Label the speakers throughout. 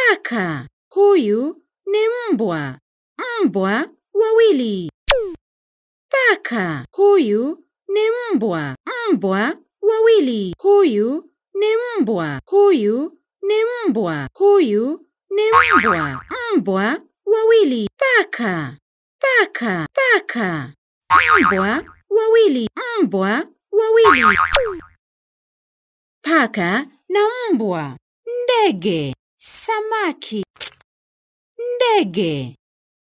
Speaker 1: Paka. Huyu ni mbwa. Mbwa wawili. Paka. Huyu ni mbwa. Mbwa wawili. Huyu ni mbwa. Huyu ni mbwa. Huyu ni mbwa. Mbwa wawili. Paka. Paka. Paka. Mbwa wawili. Mbwa wawili. Paka na mbwa. Ndege. Samaki. Ndege.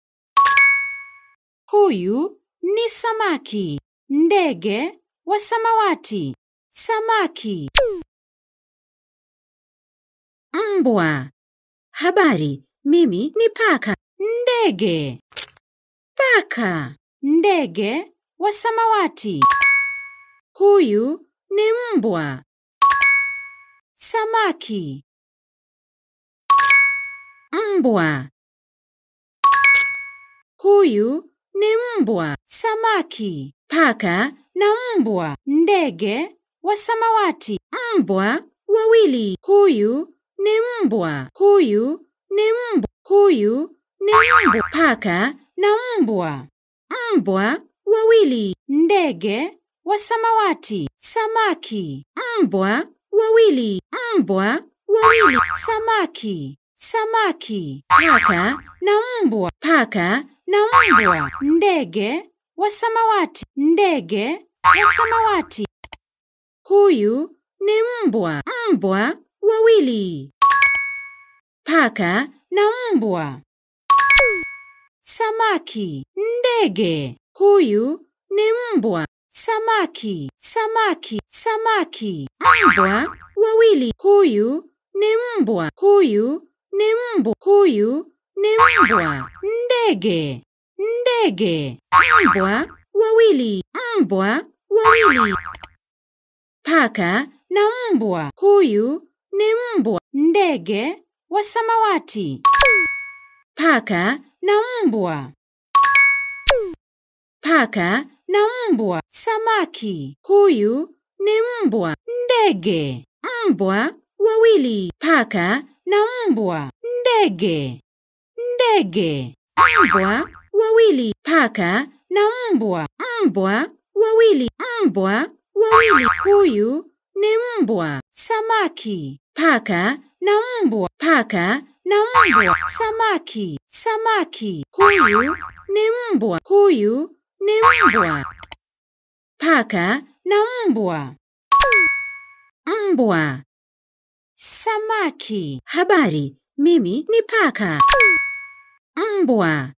Speaker 1: Huyu ni samaki. Ndege wa samawati. Samaki. Mbwa. Habari, mimi ni paka. Ndege. Paka. Ndege wa samawati. Huyu ni mbwa. Samaki. Mbwa. Huyu ni mbwa. Samaki. Paka na mbwa. Ndege wa samawati. Mbwa wawili. Huyu ni mbwa. Huyu ni mbwa. Huyu ni mbwa. Paka na mbwa. Mbwa wawili. Ndege wa samawati. Samaki. Mbwa wawili. Mbwa wawili. Samaki. Samaki. Paka na mbwa. Paka na mbwa. Ndege wa samawati. Ndege wa samawati. Huyu ni mbwa. Mbwa wawili. Paka na mbwa. Samaki. Ndege. Huyu ni mbwa. Samaki. Samaki. Samaki. Mbwa wawili. Huyu ni mbwa. Huyu ni mbwa. Huyu ni mbwa. Ndege. Ndege. Mbwa wawili. Mbwa wawili. Paka na mbwa. Huyu ni mbwa. Ndege wa samawati. Paka na mbwa. Paka na mbwa. Samaki. Huyu ni mbwa. Ndege. Mbwa wawili. Paka na mbwa. Ndege. Ndege. Mbwa wawili. Paka na mbwa. Mbwa wawili. Mbwa wawili. Huyu ni mbwa. Samaki. Paka na mbwa. Paka na mbwa. Samaki. Samaki. Huyu ni mbwa. Huyu ni mbwa. Paka na mbwa. Mbwa. Samaki. Habari, mimi ni paka. Mbwa.